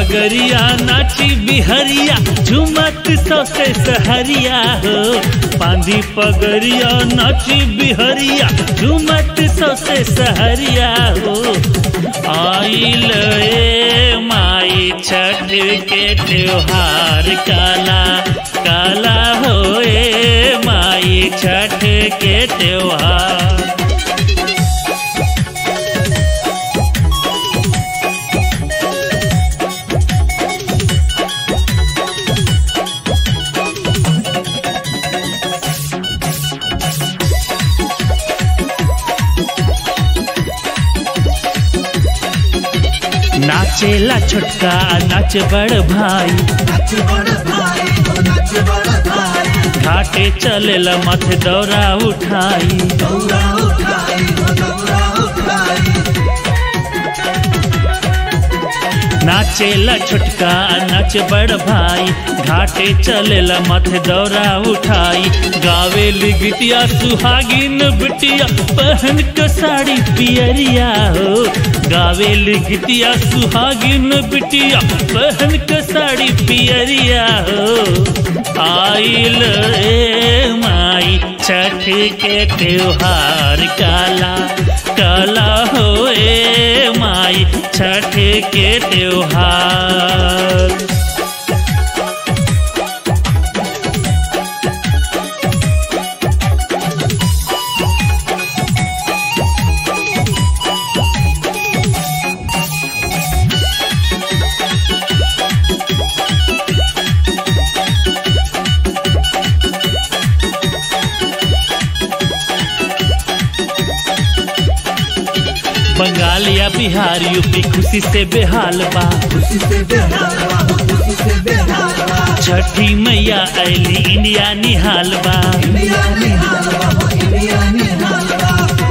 पगरिया नाची बिहरिया झुमत सौसे सहरिया हो बांधी पगरिया नाची बिहरिया झुमत सौसे सहरिया हो आइल ए माई छठ के त्योहार काला काला हो ए माई छठ के त्योहार नाचेला छोटका नाच बड़ भाई नाच बड़ भाई हो नाच बड़ भाई घाटे चलेला माथे दौरा उठाई दौरा उठाई हो दौरा उठाई नाचेला छोटका नाच बड़ भाई घाटे चलेला माथे दौरा उठाई गावेली गिटिया सुहागिन बिटिया पहन के साड़ी पियरिया हो गावेली गिटिया सुहागिन बिटिया पहन के साड़ी पियरिया हो आइल रे माई छठ के त्योहार काला काला हो ए माई छठ के त्योहार बंगाल या बिहार यूपी खुशी से बेहाल बा खुशी से बेहाल बा हो खुशी से बेहाल बा छठी मैया ऐली इंडिया निहाल बा इंडिया निहाल बा हो इंडिया निहाल बा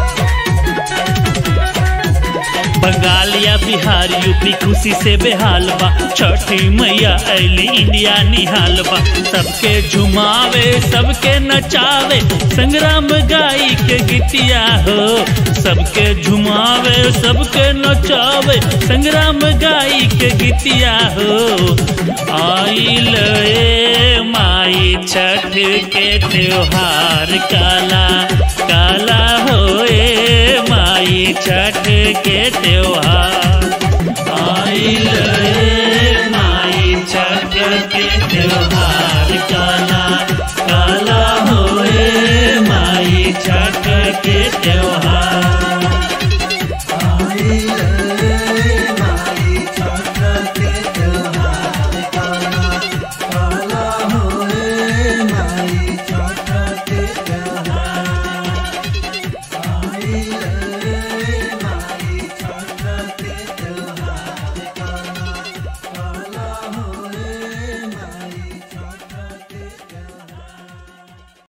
बंगाल या बिहार यूपी खुशी से बेहाल बा छठी मैया ऐली इंडिया निहाल बा सबके झुमावे सबके नचावे संग्राम गाई के गिटिया हो सबके झुमावे सबके नचावे संग्राम गाई के गिटिया हो आइल ए माई छठ के त्योहार काला काला हो ए माई छठ के त्योहार आइल ए माई छठ के त्योहार काला काला हो ए माई छठ के त्योहार